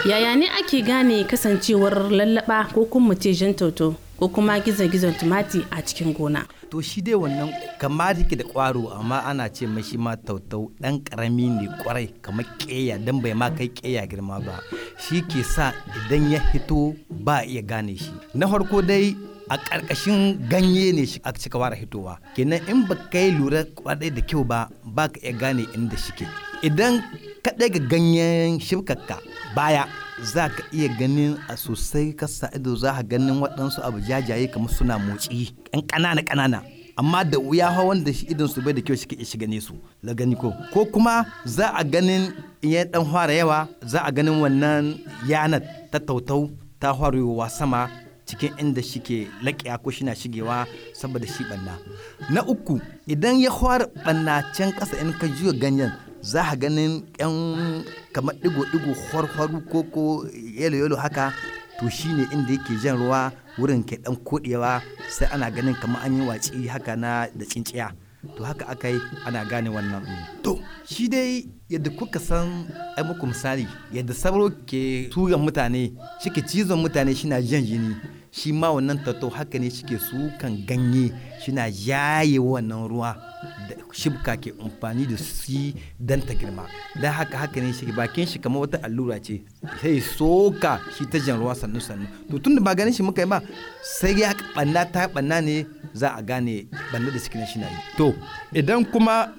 yaya ne ake gane kasancewar lallaba ko kuma ce jan toto ko kuma gizon-gizon tumati a cikin gona to shi dai wannan kama yake da kwaro amma ana ce mashi ma tautau dan karami ne kwarai kamar keya dan bai ma kai keya girma ba shi ke sa idan ya hito ba iya gane shi na farko dai a ƙarƙashin ganye ne shi a cika fara hitowa kenan in ba kai lura kwadai da kyau ba ba ka iya gane inda shike idan ka ɗaga ganyen shibkakka baya za ka iya ganin a sosai kasa ido za ka ganin waɗansu abu jajaye kamar suna motsi ƙan ƙanana ƙanana amma da wuya hawa wanda shi idon su bai da kyau shi ke shi gane su la gani ko ko kuma za a ganin in ya dan fara yawa za a ganin wannan yanar ta tautau ta faruwa sama cikin inda shike laƙiya ko shina shigewa saboda shi ɓanna na uku idan ya fara ɓanna can ƙasa in ka juya ganyen za a ganin yan kamar ɗigo-ɗigo harharu ko ko yalo-yalo haka to shine inda yake jan ruwa wurin ke ɗan koɗewa sai ana ganin kamar an yi watsi haka na da tsinciya to haka aka yi ana gane wannan to shi dai yadda kuka san ai muku misali yadda sauro ke turan mutane shi ke cizon mutane shi na jan jini shi ma wannan tattau haka ne shike sukan ganye shina yaye wannan ruwa da shibka ke amfani da su don ta girma don haka haka ne shi bakin shi kamar wata allura ce sai soka shi ta jan ruwa sannu sannu to tun da ba ganin shi muka yi ba sai ya banna ta banna ne za a gane banna da cikin shi na yi to idan kuma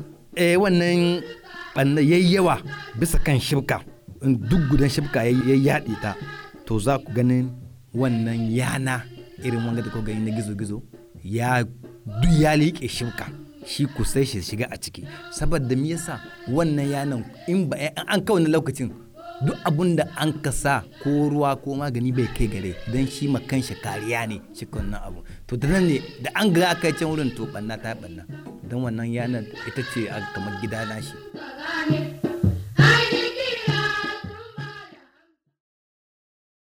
wannan banna yayi yawa bisa kan shibka duk gudan shibka ya yaɗe ta to za ku ganin wannan yana irin wanga da gani na gizo-gizo ya duk ya liƙe shimka shi ku sai shi shiga a ciki saboda me yasa wannan yanan in ba an kawai na lokacin duk abun da an kasa ko ruwa ko magani bai kai gare don shi makan shi kariya ne shi wannan abu to da nan ne da an ga aka can wurin to banna ta banna don wannan yanar ita ce kamar gida na shi